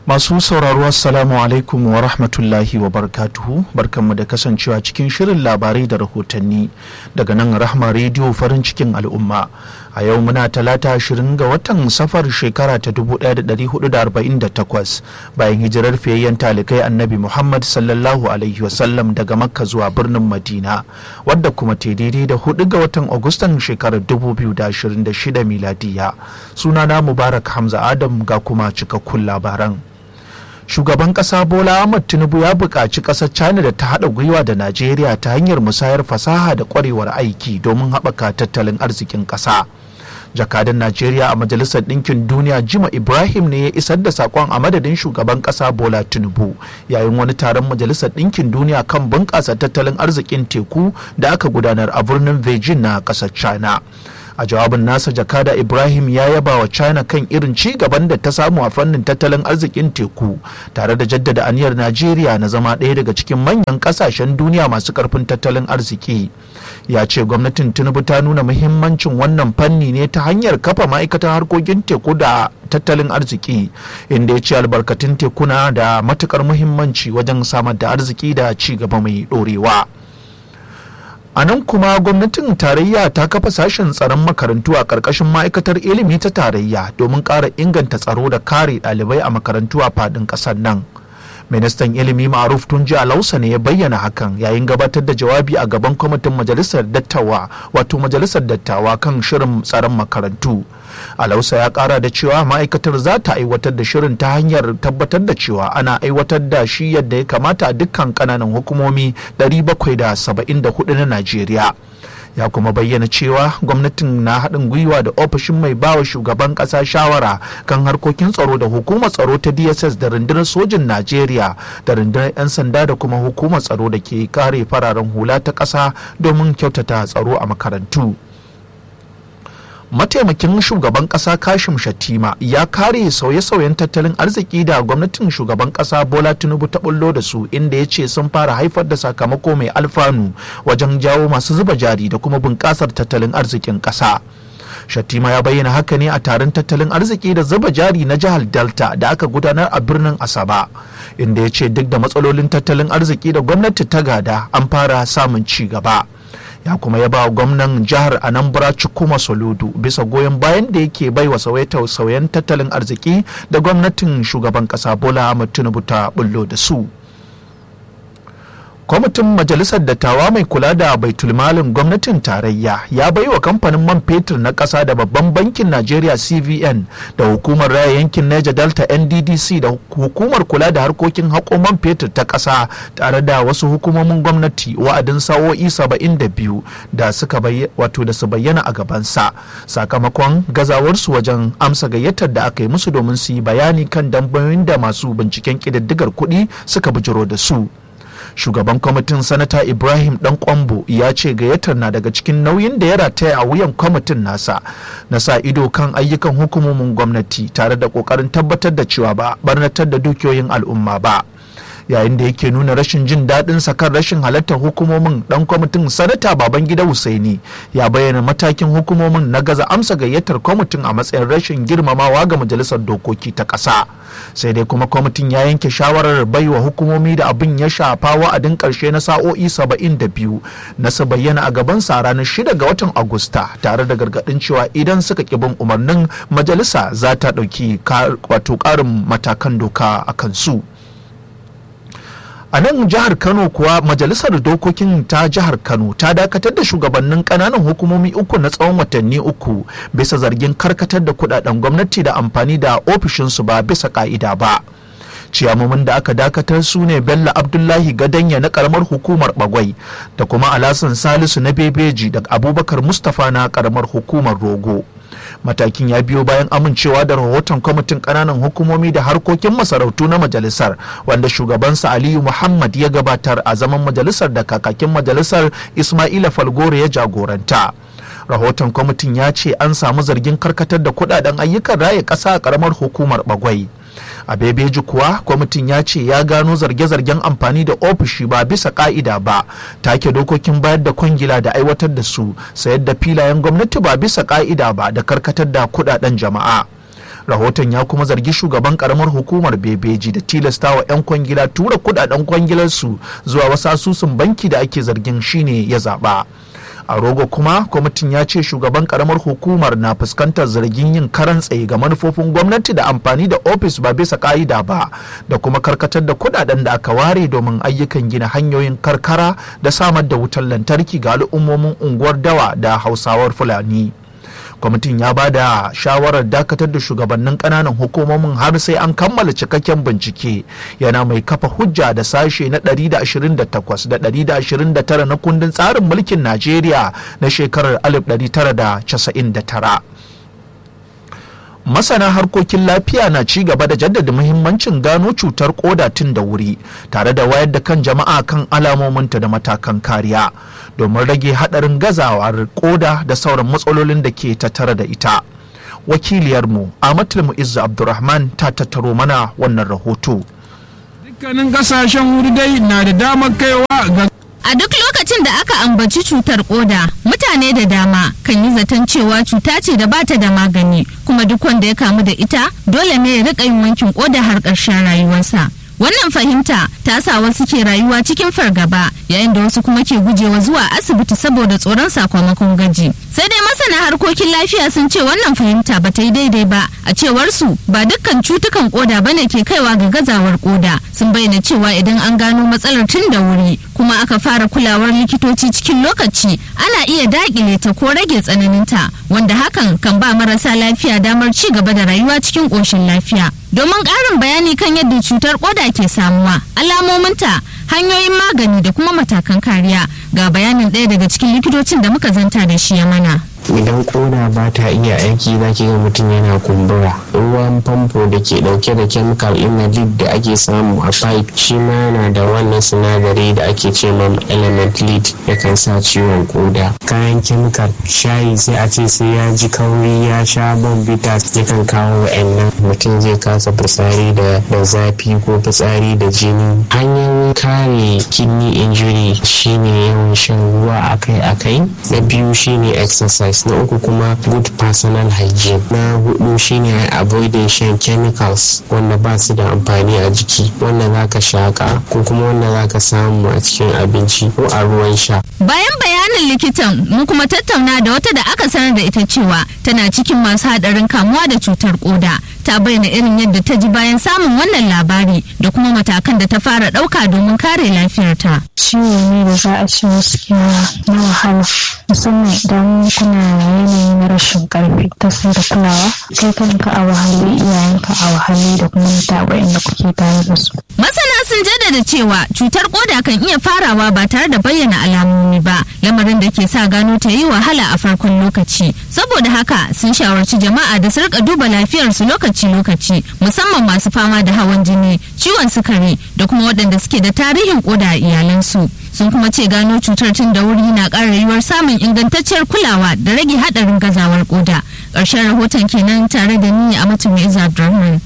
Masu sauraro Assalamu alaikum wa rahmatullahi wa barakatuhu barkanmu da kasancewa cikin shirin labarai da rahotanni daga nan Rahma rediyo farin cikin al'umma. A yau muna talata ashirin ga watan safar shekara ta 1448 bayan hijirar fiyayyen talikai annabi Muhammad sallallahu alaihi wasallam daga Makka zuwa birnin Madina wadda kuma ta daidai da hudu ga watan Agustan shekarar 2026 miladiya. Sunana Mubarak Hamza Adam ga kuma cikakkun labaran. shugaban kasa bola ahmad tinubu ya buƙaci ƙasar china da ta haɗa gwiwa da najeriya ta hanyar musayar fasaha da ƙwarewar aiki domin haɓaka tattalin arzikin ƙasa jakadan najeriya a majalisar ɗinkin duniya jima ibrahim ne ya isar da saƙon a madadin shugaban ƙasa bola tinubu yayin wani taron majalisar ɗinkin duniya kan bunƙasa tattalin arzikin teku da aka gudanar a birnin beijing na ƙasar china a jawabin nasa jakada ibrahim ya yaba wa china kan irin ci gaban da ta samu a fannin tattalin arzikin teku tare da jaddada aniyar najeriya na zama ɗaya daga cikin manyan ƙasashen duniya masu ƙarfin tattalin arziki ya ce gwamnatin tinubu ta nuna muhimmancin wannan fanni ne ta hanyar kafa ma'aikatan harkokin teku da tattalin arziki inda ya ce albarkatun tekuna da matukar muhimmanci wajen samar da arziki da ci gaba mai ɗorewa. a nan kuma gwamnatin tarayya ta kafa sashen tsaron makarantu a ƙarƙashin ma'aikatar ilimi ta tarayya domin ƙara inganta tsaro da kare ɗalibai a makarantu a faɗin ƙasar nan ministan ilimi ma'aruf tunji alausa ne ya bayyana hakan yayin gabatar da jawabi a gaban kwamitin majalisar dattawa wato majalisar dattawa kan shirin tsaron makarantu alausa ya kara da cewa ma'aikatar za ta aiwatar da shirin ta hanyar tabbatar da cewa ana aiwatar da shi yadda ya kamata a dukkan kananan hukumomi 774 na najeriya ya kuma bayyana cewa gwamnatin na haɗin gwiwa da ofishin mai bawa shugaban ƙasa shawara kan harkokin tsaro da hukumar tsaro ta dss da rundunar sojin najeriya da rundunar 'yan sanda da kuma hukumar tsaro da ke kare fararen hula ta ƙasa domin kyautata tsaro a makarantu mataimakin shugaban kasa kashim shatima ya kare sauye-sauyen tattalin arziki da gwamnatin shugaban kasa bola tinubu ta bullo da su inda ya ce sun fara haifar da sakamako mai alfanu wajen jawo masu zuba jari da kuma bunƙasar tattalin arzikin ƙasa. Shatima ya bayyana haka ne a taron tattalin arziki da zuba jari na jihar Delta da aka gudanar a birnin Asaba, inda ya ce duk da matsalolin tattalin arziki da gwamnati ta gada an fara samun ci gaba. ya kuma ya ba gwamnan jihar anambra cikuma soludu bisa goyon bayan da yake bai wa sauyen tattalin arziki da gwamnatin shugaban kasa bola ahmad tinubu ta bullo da su kwamitin majalisar dattawa mai kula da baitulmalin gwamnatin tarayya ya bai wa kamfanin man fetur na ƙasa da babban bankin najeriya cvn da hukumar raya yankin niger delta nddc da hukumar kula da harkokin haƙo man fetur ta ƙasa tare da wasu hukumomin gwamnati wa'adin sa'o'i 72 da suka wato da su bayyana a gabansa sakamakon gazawarsu wajen amsa gayyatar da aka yi musu domin su yi bayani kan dambayoyin da masu binciken ƙididdigar kuɗi suka bijiro da su shugaban kwamitin sanata ibrahim dan kwambo ya ce gayyatar na daga cikin nauyin da ya rataya a wuyan kwamitin nasa na sa ido kan ayyukan hukumomin gwamnati tare da kokarin tabbatar da cewa ba barnatar da dukiyoyin al'umma ba yayin da yake nuna rashin jin daɗin kan rashin halartar hukumomin dan kwamitin sanata babangida husaini ya bayyana matakin hukumomin na gaza amsa gayyatar kwamitin a matsayin rashin girmamawa ga majalisar dokoki ta ƙasa sai dai kuma kwamitin ya yanke shawarar baiwa hukumomi da abin ya shafa wa'adin ƙarshe na sa'o'i 72 na su bayyana a gabansa ranar 6 ga watan agusta tare da gargaɗin cewa idan suka ƙi bin umarnin majalisa za ta ɗauki wato ƙarin matakan doka a kansu. a nan jihar kano kuwa majalisar dokokin ta jihar kano ta dakatar da shugabannin kananan hukumomi uku na tsawon watanni uku bisa zargin karkatar da kudaden gwamnati da amfani da ofishinsu ba bisa ka'ida ba ciyamomin da aka dakatar su ne bello abdullahi gadanya na karamar hukumar bagwai da kuma alasan salisu na bebeji da abubakar mustapha na karamar hukumar rogo matakin ya biyo bayan amincewa da rahoton kwamitin kananan hukumomi da harkokin masarautu na majalisar wanda shugabansa aliyu muhammad ya gabatar a zaman majalisar da kakakin majalisar ismaila falgore ya jagoranta rahoton kwamitin ya ce an samu zargin karkatar da kudaden ayyukan raya ƙasa a karamar hukumar bagwai a bebeji kuwa kwamitin ya ce ya gano zarge-zargen amfani da ofishi ba bisa ka'ida ba take dokokin bayar da kwangila da aiwatar da su sayar da filayen gwamnati ba bisa ka'ida ba da karkatar da kudaden jama'a rahoton ya kuma zargi shugaban karamar hukumar bebeji da tilastawa 'yan kwangila tura kudaden kwangilarsu zuwa wasu asusun banki da ake zargin shine ya zaba a rogo kuma kwamitin ya ce shugaban karamar hukumar na fuskantar zargin yin karan tsaye ga manufofin gwamnati da amfani da ofis ba bisa ka'ida ba da kuma karkatar da kudaden da aka ware domin ayyukan gina hanyoyin karkara da samar da wutar lantarki ga al'ummomin unguwar dawa da hausawar fulani kwamitin ya ba da shawarar dakatar da shugabannin kananan hukumomin har sai an kammala cikakken bincike yana mai kafa hujja da sashe na 128 da 129 na kundin tsarin mulkin najeriya na shekarar 1999 masana harkokin lafiya na ci gaba da jaddada muhimmancin gano cutar koda tun da wuri tare da wayar da kan jama'a kan alamominta da matakan kariya domin rage hadarin gazawar koda da sauran matsalolin da ke tattare da ita wakiliyarmu amatul mu'izzu abdurrahman ta tattaro mana wannan rahoto dukkanin kasashen wuri dai na da damar kaiwa ga A duk lokacin da aka ambaci cutar koda, mutane da dama kan yi zaton cewa cuta ce da bata da magani, kuma duk wanda ya kamu da ita dole ne ya rika yin wankin koda har ƙarshen rayuwarsa. Wannan fahimta ta sa wasu ke rayuwa cikin fargaba yayin da wasu kuma ke gujewa zuwa asibiti saboda tsoron sakamakon gaji. Sai dai masana harkokin lafiya sun ce wannan fahimta ba ta yi daidai ba a cewar su ba dukkan cutukan koda bane ke kaiwa ga gazawar koda. Sun bayyana cewa idan an gano matsalar tun da wuri kuma aka fara kulawar likitoci cikin lokaci ana iya dakile ta ko rage tsananinta wanda hakan kan ba marasa lafiya damar ci gaba da rayuwa cikin ƙoshin lafiya. Domin ƙarin bayani kan yadda cutar koda ke samuwa, alamominta, hanyoyin magani da kuma matakan kariya ga bayanin ɗaya daga cikin likitocin da muka zanta da shi ya mana. idan koda ba ta iya aiki za ki ga mutum yana kumbura ruwan famfo da ke dauke da chemical inhalid da ake samu a pipe shi ma yana da wannan sinadari da ake ce ma element lead yakan sa ciwon koda kayan chemical shayi sai a ce sai ya ji kauri ya sha bombita yakan kawo wa'annan mutum zai kasa fitsari da da zafi ko fitsari da jini hanyoyin kare kidney injury shine yawan shan ruwa akai-akai na biyu shine exercise na uku kuma good personal hygiene na hudu shine avoiding shan chemicals wanda ba su da amfani a jiki wanda zaka shaka ko kuma wanda zaka samu a cikin abinci ko a ruwan sha Bayan bayanin likitan mun kuma tattauna da wata da aka sanar da ita cewa tana cikin masu haɗarin kamuwa da cutar koda. Ta bayyana irin yadda ta ji bayan samun wannan labari da kuma matakan da ta fara ɗauka domin kare lafiyarta. ciwo ne da za a ce gaskiya na wahala musamman idan kuna yanayi na rashin karfi ta sai da kulawa kai kanka a wahale iyayenka a wahale da kuma mutane da kuke tare da su Masana sun jaddada cewa cutar koda kan iya farawa ba tare da bayyana alamomi ba, lamarin da ke sa gano ta yi wahala a farkon lokaci. Saboda haka sun shawarci jama'a da su rika duba lafiyarsu lokaci-lokaci, musamman masu fama da hawan jini, ciwon sukari da kuma waɗanda suke da tarihin koda a iyalansu. Sun kuma ce gano cutar tun da wuri na ƙara yiwuwar samun ingantacciyar kulawa da rage haɗarin gazawar koda. Ƙarshen rahoton kenan tare da ni a mutum Abdulrahman.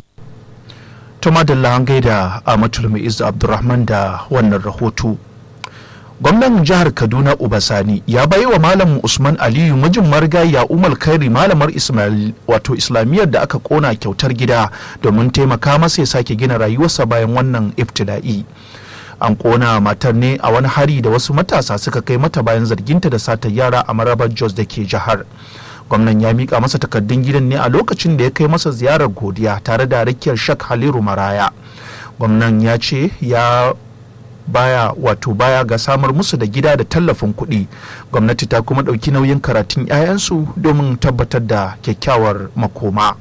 Tuma da an gaida a matulmi Izzu Abdurrahman da wannan rahoto. Gwamnan jihar Kaduna Ubasani ya bai wa Malam Usman Aliyu mijin marigayya Umar Kairi malamar Ismail wato Islamiyyar da aka kona kyautar gida domin taimaka masa ya sake gina rayuwarsa bayan wannan ibtila'i. An kona matar ne a wani hari da wasu matasa suka kai mata bayan zarginta da sata yara a marabar Jos da ke jihar. gwamnan ya mika masa takardun gidan ne a lokacin da ya kai masa ziyarar godiya tare da rakiyar shak haliru maraya gwamnan ya ce ya baya wato baya ga samar musu da gida da tallafin kuɗi gwamnati ta kuma ɗauki nauyin karatun 'ya'yansu domin tabbatar da kyakkyawar makoma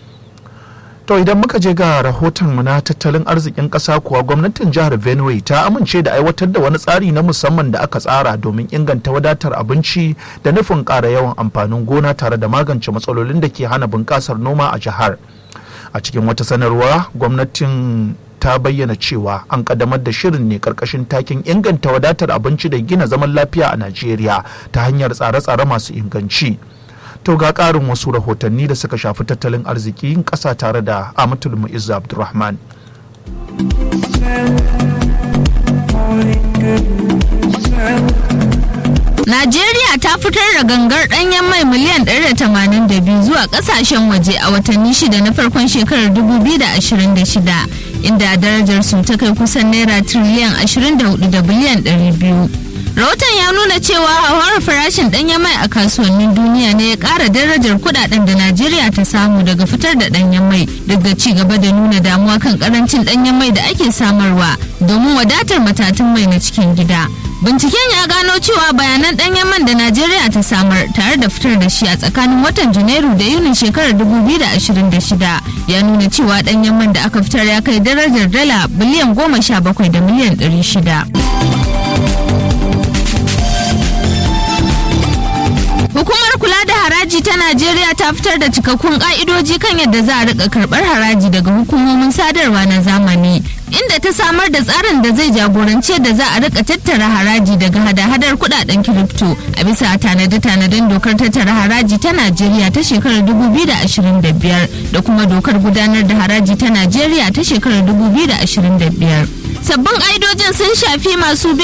to idan muka je ga rahoton mu na tattalin arzikin ƙasa kuwa gwamnatin jihar benue ta amince da aiwatar da wani tsari na musamman da aka tsara domin inganta wadatar abinci da nufin ƙara yawan amfanin gona tare da magance matsalolin da ke hana bunƙasar noma a jihar a cikin wata sanarwa gwamnatin ta bayyana cewa an kaddamar da shirin ne karkashin takin inganta wadatar abinci da gina zaman lafiya a najeriya ta hanyar tsare-tsare masu inganci to ga ƙarin wasu rahotanni da suka shafi tattalin arzikin ƙasa tare da amatul mu'izzu abdulrahman Najeriya ta fitar da gangar ɗanyen mai miliyan 182 zuwa ƙasashen waje a watanni shida na farkon shekarar 2026 inda darajar su ta kai kusan naira tiriliyan 24 da biliyan 200. Rahoton ya nuna cewa hauhawar farashin ɗanyen mai a kasuwannin duniya ne ya ƙara darajar kuɗaɗen da Najeriya ta samu daga fitar da ɗanyen mai duk da ci gaba da nuna damuwa kan ƙarancin ɗanyen mai da ake samarwa domin wadatar matatun mai na cikin gida. Binciken ya gano cewa bayanan ɗanyen man da Najeriya ta samar tare da fitar da shi a tsakanin watan Janairu da Yunin shekarar 2026 ya nuna cewa ɗanyen man da aka fitar ya kai darajar dala biliyan goma sha bakwai da miliyan ɗari shida. Hukumar kula da haraji ta Najeriya ta fitar da cikakkun ka'idoji kan yadda za a rika karbar haraji daga hukumomin sadarwa na zamani. Inda ta samar da tsarin da zai jagoranci da za a rika tattara haraji daga hada-hadar kudaden kiripto a bisa tanade-tanaden dokar tattara haraji ta Najeriya ta shekarar 2025 da kuma dokar gudanar da haraji ta Najeriya ta shekarar 2025. Sabbin ƙa'idojin sun shafi masu